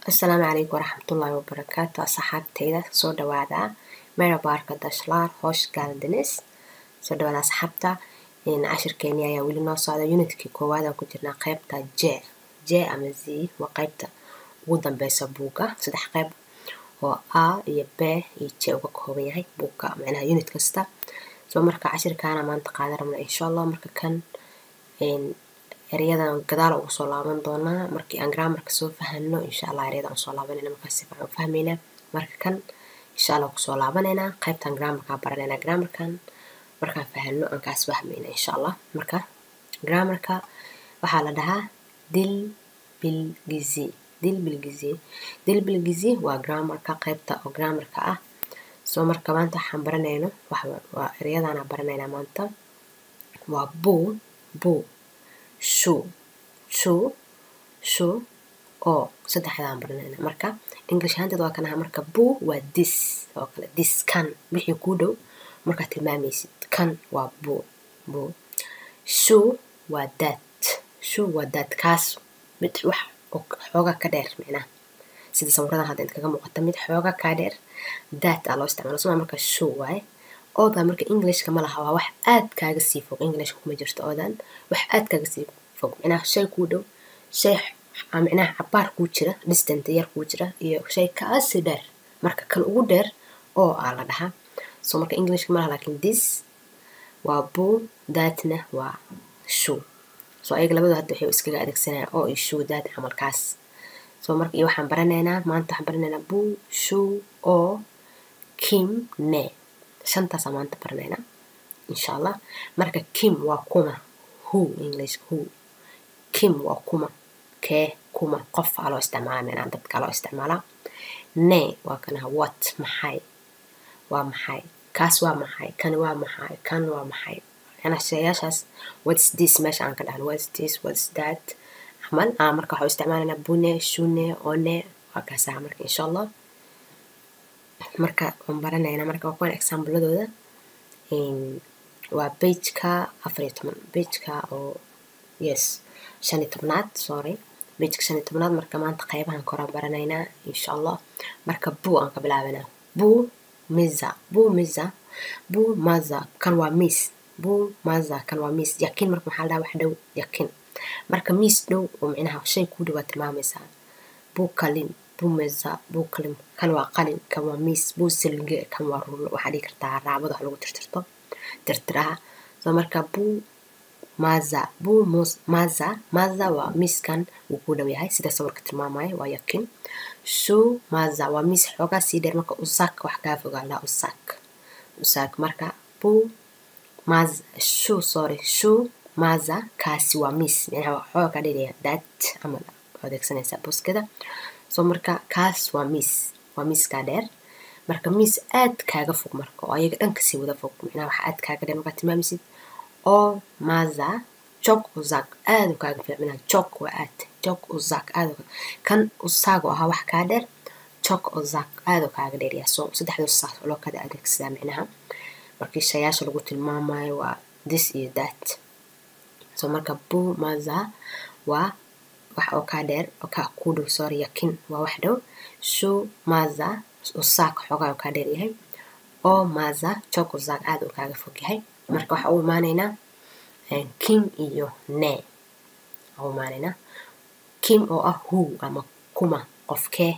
asalaamu calaykum waraxmatullaahi wabarakaatu asxaabteyda soo dhawaada meerabaarka dashlaar hoosh gaaldines soo dhawaada asxaabta cashirkeeni ayaa weli noo socda unitkii koowaad aan ku jirnaa qeybta j j ama z waa qeybta ugu dambeysa buugga saddex qeyb oo a iyo b iyo j uga kooban yahay buugga macnaha unit kasta soo marka cashirkaana maanta qaadan rabna insha allah marka kan eryadan gadaal ugu soo laaban doonaa markii aan grammarka soo fahano insha allah eryadan usoo laabanayna markaas si fiican u fahmaynaa marka kan insha allah kusoo laabanaynaa qaybtan grammarkaa baranaynaa grammarkan markaan fahano aan kaas fahmayna insha allah marka grammarka waxaa la dhahaa dil bilgizi dil bilgizi dil bilgizi waa grammarka qaybta oo grammarka ah soo marka maanta waxaan baranayno waa eryadaana baranaynaa maanta waa buu buu shu shu shu oo saddexdaan baranayna marka english ahaanteed waa kan aha marka buu waa dis oo kale dis kan wixii kuu dhow markaad tilmaamaysid kan waa buu buu shu waa daad shu waa daad kaas mid wax xoogaa ka dheer micnaha sida sawiradan hadda inta kaga muuqata mid xoogaa kaa dheer daad aa loo isticmaala soma marka shu waaye oodan marka englishka ma laha waa wax aad kaaga sii fog englishka kuma jirto oodan wax aad kaaga sii fog micnaha shay kuu dhow shay micnaha cabaar kuu jira distant yar kuu jira iyo shay kaasi dheer marka kan ugu dheer oo aa la dhahaa so marka englishka ma laha laakiin this waa buu daadna waa shoe so ayaga labadu hadda waxay iskaga adeegsanayaan oo iyo shoe daad camalkaas so marka iyo waxaan baranaynaa maanta waxaan baranaynaa buu shoe oo kim ne shantaasa maanta baranaynaa insha allah marka kim waa kuma who english who kim waa kuma kee kuma qof aa loo isticmaala micnaa dadka loo isticmaalaa ne waa kanaha what maxay waa maxay kaas waa maxay kan waa maxay kan waa maxay macnaa shayaashaas whats this meesha aan ka dhahno whats this whats that camal aa marka waxaa isticmaalaynaa bune shune one waa kaasaha marka insha allah marka waan baranaynaa marka waa kuwan exaambladooda waa bageka afar iyo toban bageka oo yes shan iyo tobnaad sorry bageka shan iyo tobnaad marka maanta qeybahan koraan baranaynaa insha allah marka buu aan ka bilaabanaa buu miza buu miza buu maza kan waa miis buu maza kan waa miis yakin marka maxaa la dhaha wax dhow yakin marka miis dhow oo micnaha shay kuu dhow waa tilmaamaysaa buu kalin buu meza buu kalim kan waa qalin kan waa miis buu silge kan waa rulo waxaa dhihi kartaa raabada wax lagu tirtirto tirtiraha so marka buu maza buu maza maza waa miiskan wuu ku dhow yahay sida sawirka tilmaamaya waa yakin shuu maza waa miis xoogaa sii dheer marka usak wax kaa fogaa laa usak usak marka buu maza shuu sorry shuu maza kaasi waa miis micnaha waa xoogaa kaa dheeraya daad ama adeegsanaysaa buskada so marka kaas waa miis waa miiskaa dheer marka miis aad kaaga fog marka oo ayaga dhan kasii wada fog micnaha waxa aad kaaga dheer markaad tilmaamaysid oo maza jog uzak aad u kaaga fiic micnaha jog waa aad jog uzak aad kan usaago ahaa wax kaa dheer jog uzak aad u kaaga dheeryaa so saddexdoo saas loo kada adeegsadaa micnaha markii shayaasha lagu tilmaamayo waa this iyo that so marka buu maza waa wax oo kaa dheer oo kaa kuu dhow sorry yakin waa wax dhow shuu maza usaak xoogaa oo kaa dheer yahay oo maza jog uzak aad u kaaga fog yahay marka waxaa u imaanaynaa kim iyo ne waxaa u imaanaynaa kim oo ah who ama kuma qofkee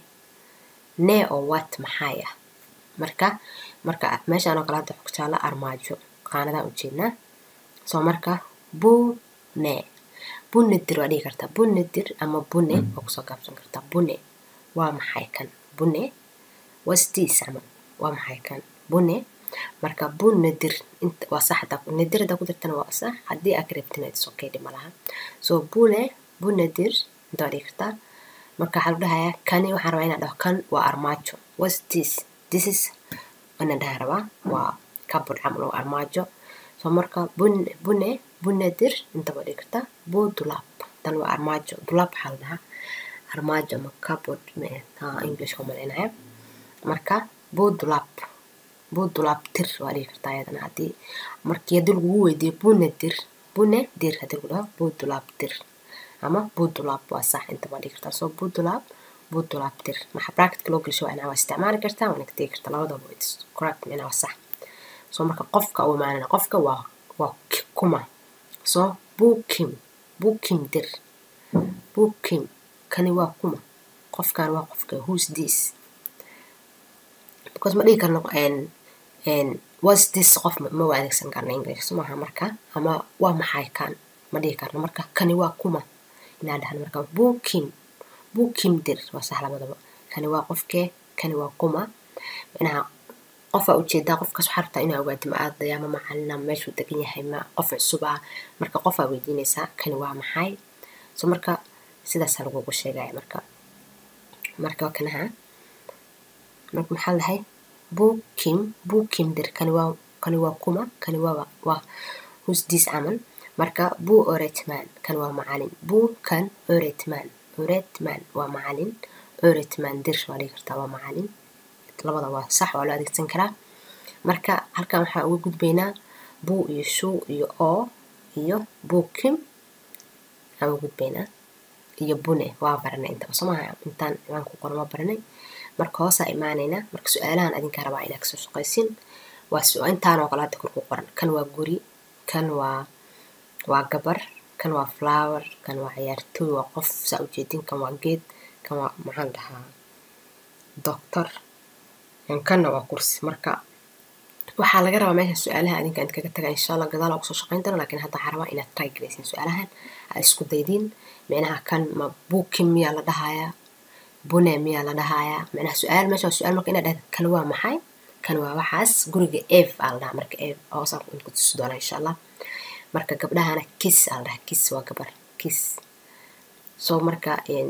ne oo what maxay ah marka marka meeshaan oo kale hadda ku taala armaajo qaanadaan ujeednaa soo marka buu ne bunadir waa dhihi kartaa bunadir ama bune waa kusoo gaabsan kartaa bune waa maxay kan bune wasdiis camal waa maxay kan bune marka bunadir waa sax nadir hadaa ku dirtana waa sax haddii aa ka rabtina is okay dhima laha so bune bunadir inta waa dhihi kartaa marka waxaa lagu dhahayaa kani waxaan rabaa inaan dhaho kan waa armaajo was this this is inaan dhaha rabaa waa cupboard camal oo armaajo so marka bune bune bunadir inta waa dhihi kartaa buu dulaab tan waa armaajo dulaab waxaa la dhahaa armaajo ama cupboard englishka umalaynaya marka buu dulaab buu dulaab tir waa dhihi kartaa ayadana haddii markii haddii lagugu weydiiyo bune dir bune dir haddii lagu dhaho buu dulaab dir ama budulaab waa sax inta baa dhigi kartaa soo budulaab buu dulaabtir maxa bracketka loo gelsho waa inaa waa isticmaali kartaa waana ka tegi kartaa labadaba it's correct micnaa waa sax so marka qofka u imaanana qofka waa waa kuma so bukim bukim dir bukim kani waa kuma qofkan waa qofka who's this because ma dhihi karno was this qof ma u adeegsan karna english somaha marka ama waa maxay kan ma dhihi karno marka kani waa kuma inaa dhahno marka bukim bukim dir waa sax labadaba kani waa qofkee kani waa kuma micnaha qofaa ujeedaa qofkaas waxaa rabtaa inaa ogaadi ma aadaya ma macalina meeshuu degan yahay ma qof cusub ah marka qofaa weydiinaysaa kani waa maxay so marka sidaasaa lagugu sheegaya marka marka kanaha marka maxaa lahay bukim bukim dir kani waa kani waa kuma kani waa waa husdiis camal marka bu oretman kan waa macalin bu kan oretman oretman waa macalin oretman dir waa dhigi kartaa waa macalin labada waa sax waa loo adeegsan karaa marka halkan waxaa uga gudbaynaa bu iyo shuu iyo oo iyo bukim aan uga gudbaynaa iyo bune waa baranay intaba somaha intaan ciwaanku qoran waa baranay marka hoosaa imaanaynaa marka su-aalahan adinka rabaa inaa kasoo shaqaysin waa intaan oo kale hadda kor ku qoran kan waa guri kan waa waa gabar kan waa flower kan waa ciyaartooy waa qof saa ujeedin kan waa geed kan waa maxaan dhahaa doctor kanna waa kursi marka waxaa laga rabaa meesha su-aalaha adinka int kaga taga insha allah gadaal aa kusoo shaqayn doona lakin hadda waxaa rabaa inaad try garaysin su-aalahan aad isku daydiin micnaha kan ma buukin miyaa la dhahayaa bune miyaa la dhahayaa micnaha su-aal meesha waa su-aal marka inaad dhahda kan waa maxay kan waa waxaas guriga eve aa la dhahaa marka eve hoosaan ku tusi doonaa insha allah marka gabdhahana kiss aa la dhahaa kiss waa gabar kiss so marka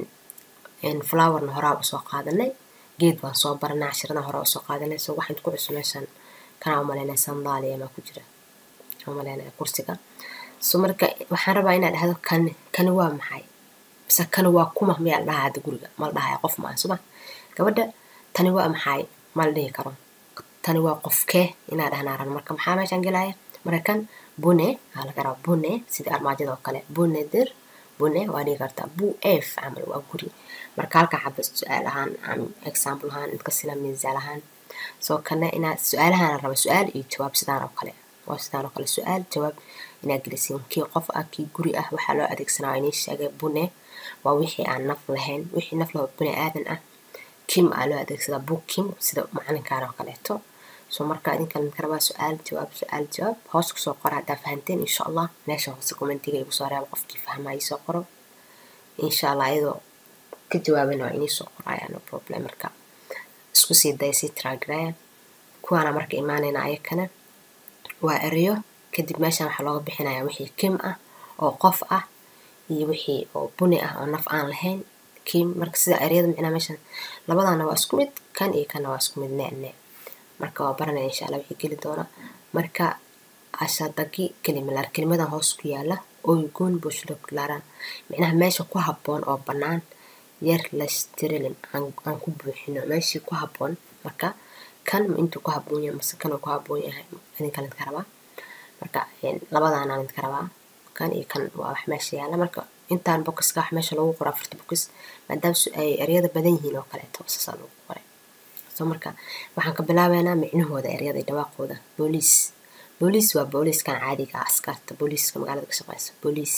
flowerna horaa usoo qaadanay geed baan soo baranay cashirada hore usoo qaadanay so waxaan ku cusub meeshan kanaa umaleynaya sandaaliya maa ku jira umaleynaya kursiga so marka waxaan rabaa inaad dhahdo kani kani waa maxay mise kani waa kuma miyaa la dhahaa hadda guriga ma la dhahaya qof maa suma gabadha tani waa maxay ma la dhihi karo tani waa qofkee inaa dhahnaa ran marka maxaa meeshaan gelaya marka kan bune aa laga rabaa bune sidii armaajada oo kale bune dir bune waa dhihi kartaa bu f camal waa guri marka halkaa xaba su-aal ahaan example ahaan intka sina miisaal ahaan soo kana inaad su-aalahaan raba su-aal iyo jawaab sidaan oo kale waa sidaan oo kale su-aal jawaab inaad gelisiin kii qof ah kii guri ah waxaa loo adeegsanaa waa inii sheegay bune waa wixii aan naf lahayn wixii naf laho bune aadan ah kim aa loo adeegsadaa bu kim sida macalinkaan oo kaleeto so marka idinka idinka rabaa su-aal jawaab su-aal jawaab hoos kusoo qora haddaa fahanteen insha allah meesha hoose commentiga igu soo reeba qofkii fahmaa soo qoro insha allah iyadoo ka jawaabana waa inii soo qoraya no problem marka isku sii daya sii tiragaraya kuwaana marka imaanayna ayakana waa ereyo kadib meeshan waxaa looga bixinaya wixii kim ah oo qof ah iyo wixii oo buni ah oo naf aan lahayn kim marka sida ereyada micnaa meeshan labadana waa isku mid kan iyo kanna waa isku mid neene marka waa baranaya insha allah wixii geli doona marka ashadagi kelimalar kelimadan hoos ku yaala oygun bushlokularan micnaha meesha ku habboon oo bannaan yar lastirilim aan ku buuxino meeshii ku habboon marka kan ma intuu ku habboon yahay mase kanuu ku habboon yahay idinkan idinka rabaa marka labadaanaan idinka rabaa kan iyo kan waa wax meesha yaala marka intaan bokiska wax meesha lagu qoro afarta bokis maadaama ay eryada badan yihiin oo kaleeto saasaa lagu qoray so marka waxaan ka bilaabeynaa micnahooda eryada iyo dhawaaqooda booliis booliis waa booliiskan caadiga ah askarta booliiska magaalada ka shaqeysa booliis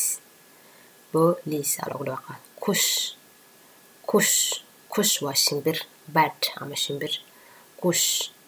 booliis aa lagu dhawaaqa kush kush kush waa shimbir bad ama shimbir kush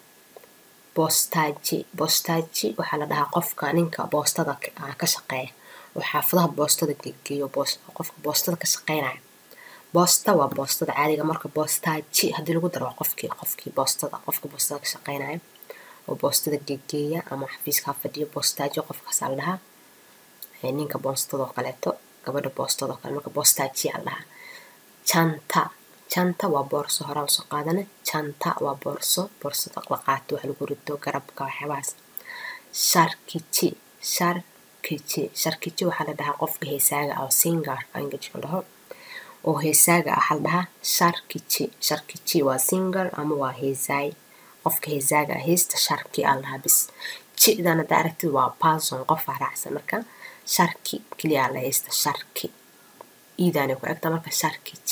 boostaji boostaji waxaa la dhahaa qofka ninka boostada ka shaqeeya oo xaafadaha boostada geeyo qofka boostada ka shaqeynaya boosta waa boostada caadiga marka boostaji haddii lagu daro waa qofkii qofkii boostada qofka boostada ka shaqeynaya oo boostada geegeeya ama xafiiska fadhiyo boostaji qofkaas aa la dhahaa ninka boostada oo kaleeto gabadha boostada oo kale marka boostaji aa la dhahaa janta janta waa boorso horaa usoo qaadana janta waa boorso boorsada la qaato wax lagu rito garabka waxyaabahaas sharkici sharkici sharkici waxaa la dhahaa qofka heesaaga ah oo singarka ingilishka la dhaho oo heesaaga ah waxaa la dhahaa sharkici sharkici waa singar ama waa heesaay qofka heesaaga ah heesta sharki aa la dhahaa bis jidan hadda aragtid waa person qofaa raacsan marka sharki keliya la heesta sharki iidaanay ku egta marka sharkici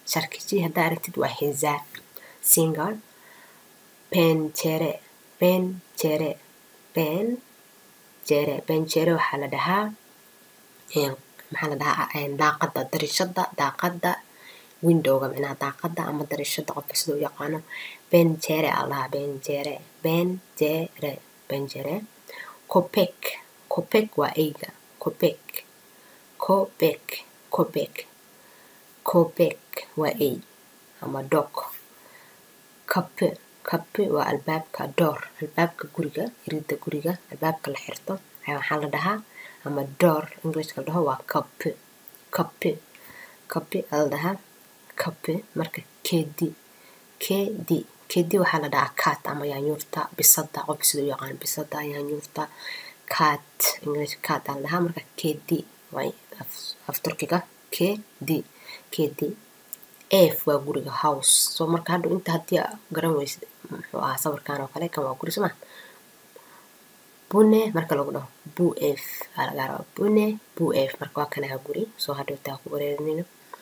sharkichi haddaa aragtid waa xizaar single pencere pencere pencere pencere waxaa la dhahaa maxaa la dhahaa daaqada darishada daaqada windowga micnaha daaqada ama darishada qofka sida u yaqaano bencere aa lahaa bencere bencere bencere copek copek waa eyga copek copek copek copek waa ey ama dog kape kape waa albaabka door albaabka guriga irida guriga albaabka la xirto ayaa waxaa la dhahaa ama door englishka la dhaho waa kape kape kape aa la dhahaa kape marka kedi kedi kedi waxaa la dhahaa cat ama yaanyuurta bisada qofka sida u yaqaan bisada yaanyuurta cat english cat aa la dhahaa marka kedi waa af turkiga kedi kedi f waa guriga house so marka hadhow inta haddii garan weysid muxuu ahaa sawirkan oo kale kan waa guri soma bune marka lagu dhaho bu f aa laga rabaa bune bu f marka waa kanaha guri soo hadhow taa ku wareerinayno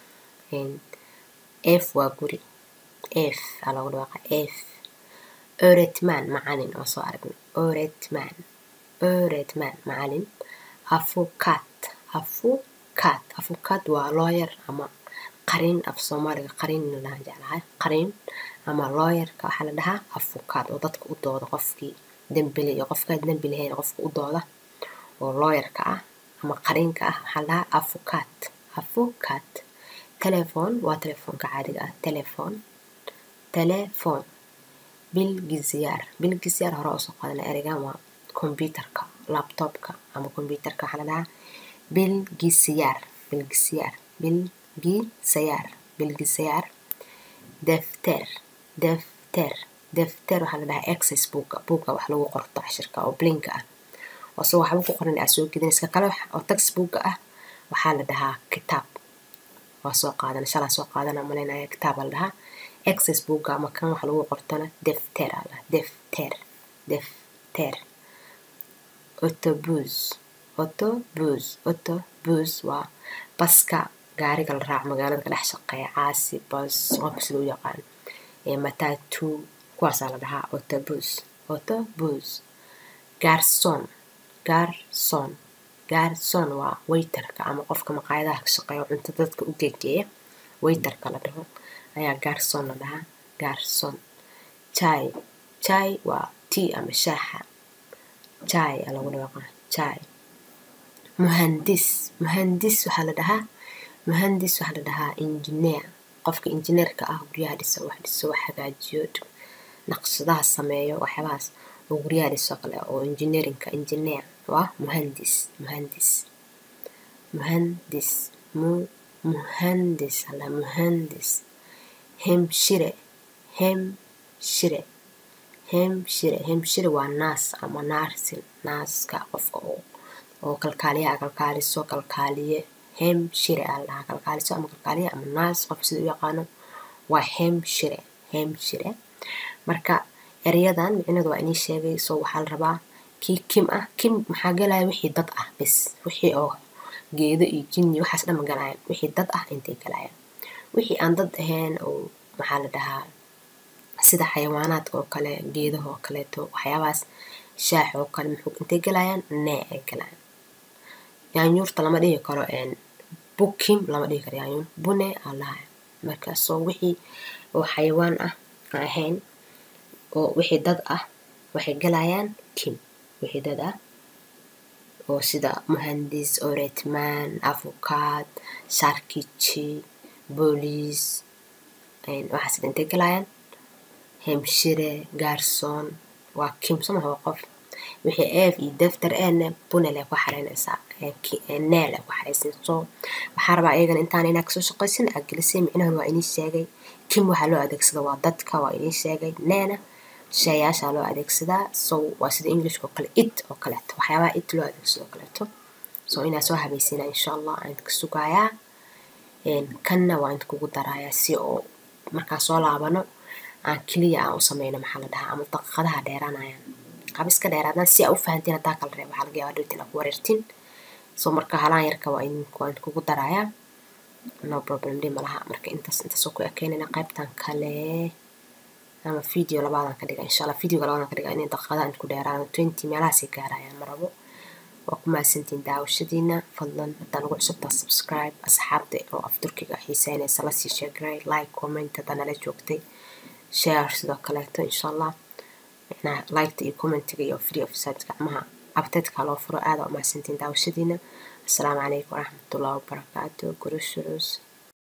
f waa guri f aa lagu dhawaaqa f öretman macalin oo soo aragnay öretman öretman macalin afukat afukat afukat waa lawyer ama qarin af soomaaliga qarin lahaan jeclahay qarin ama lawyerka waxaa la dhahaa afukat oo dadka u dooda qofkii dembile iyo qofkaa dembi lahayn qofka u dooda oo lawyerka ah ama qarinka ah waxaa la dhahaa afukat afukat telefon waa telefoonka caadiga ah telefon telefon bilgiziyaar bilgiziyaar hore oo soo qaadana ereygan waa computerka laptopka ama computerka waxaa la dhahaa bilgiziyaar bilgiziyaar bilgisayaar bilgisayaar defter defter defter waxaa la dhahaa access buuga buuga wax lagu qorto cashirka oo blinka ah oo se waxba ku qoran aa soo gedinayska kale oo textbuuga ah waxaa la dhahaa kitaab waa soo qaadana shalaa soo qaadana malaynaya kitaab aa la dhahaa access buuga ama kan wax lagu qortona defter aa la defter defter autobus autobus autobus waa baska gaariga la raaco magaalada ka dhex shaqeeya caasi bas qofka sida u yaqaan matatu kuwaasaa la dhahaa autobus autobus garson garson garson waa waiterka ama qofka maqaayadaha ka shaqeeya cunto dadka u geegeeya waiterka la dhaho ayaa garson la dhahaa garson jai jai waa tea ama shaaxa jai aa lagu dhawaqaa jai muhandis muhandis waxaa la dhahaa muhandis waxaa la dhahaa engineer qofka engineerka ah guryaha dhisa wax dhiso wax hagaajiyo naqshadaha sameeyo waxyaabahaas oo guryaha dhiso kale oo engineerinka engineer waa muhandis muhandis muhandis mu muhandis ala muhandis hemshire hemshire hemshire hemshire waa naas ama naarsin naaska qofka oo oo kalkaaliyaha kalkaaliso kalkaaliye hemshire aa la dhahaa kalkaaliso ama kalkaaliye ama naas qof sida u yaqaano waa hemshire hemshire marka erayadan micnadu waa inii sheegay soo waxaa la rabaa kii kim ah kim maxaa galaya wixii dad ah bis wixii oo geedo iyo jinni waxaas dhan ma galayaan wixii dad ah intay galayaan wixii aan dad ahayn oo maxaa la dhahaa sida xayawaanaadka oo kale geedaha oo kaleeto waxyaabahaas shaax oo kale muxuu intay galayaan nee ay galayaan yaanyuurta lama dhihi karo bukim lama dhihi karo yaanyuur bune aa lahaa marka soo wixii oo xayawaan ah aan ahayn oo wixii dad ah waxay galayaan kim wixii dad ah oo sida muhandis oretman afukaad sharkici booliis waxaas intay galayaan hemshire gaarsoon waa kim somaha waa qof wixii eef iyo defter eene bunel ay ku xareynaysaa neel ay ku xareysin soo waxaa rabaa iyagana intaan inaa kasoo shaqaysin aa gelisay micnahan waa inii sheegay kim waxaa loo adeegsada waa dadka waa inii sheegay neena sheeyaashaa loo adeegsadaa so waa sida englishka oo kale it oo kaleeto waxyaabaha it loo adeegsado oo kaleeto so inaa soo habeysina insha allah aan idinka sugayaa kanna waa idin kugu darayaa si oo markaa soo laabano aan keliya aan u sameyno maxaa la dhahaa ama daqiiqadaha dheeraanayaan qab iska dheeraadaan si aa u fahantiin haddaa kala reeb waxaa laga yaabaa dhowtiin aa ku wareertin so marka halaan yarka waa idin waa idin kugu darayaa no problem dhi malaha marka intaas intaasoo ku ekeynayna qaybtan kale ama video labaadan ka dhiga insha allah videoga labaadan ka dhiga inay daqiiqadaha inta ku dheeraado twenty meelahaasay gaarayaan marabo waa ku mahadsantiin daawashadiina fadlan haddaan ugu cusubtaa subscribe asxaabta oo af turkiga xiiseynaysa lasii sheegray like comment haddaan nala joogtay share sidoo kaleeto insha allah micnaha liketa iyo commentiga iyo free of site gacmaha abteedka loo furo aada u mahadsantiin daawashadiina asalaamu calaykum waraxmatullahi wabarakaatu gurushucus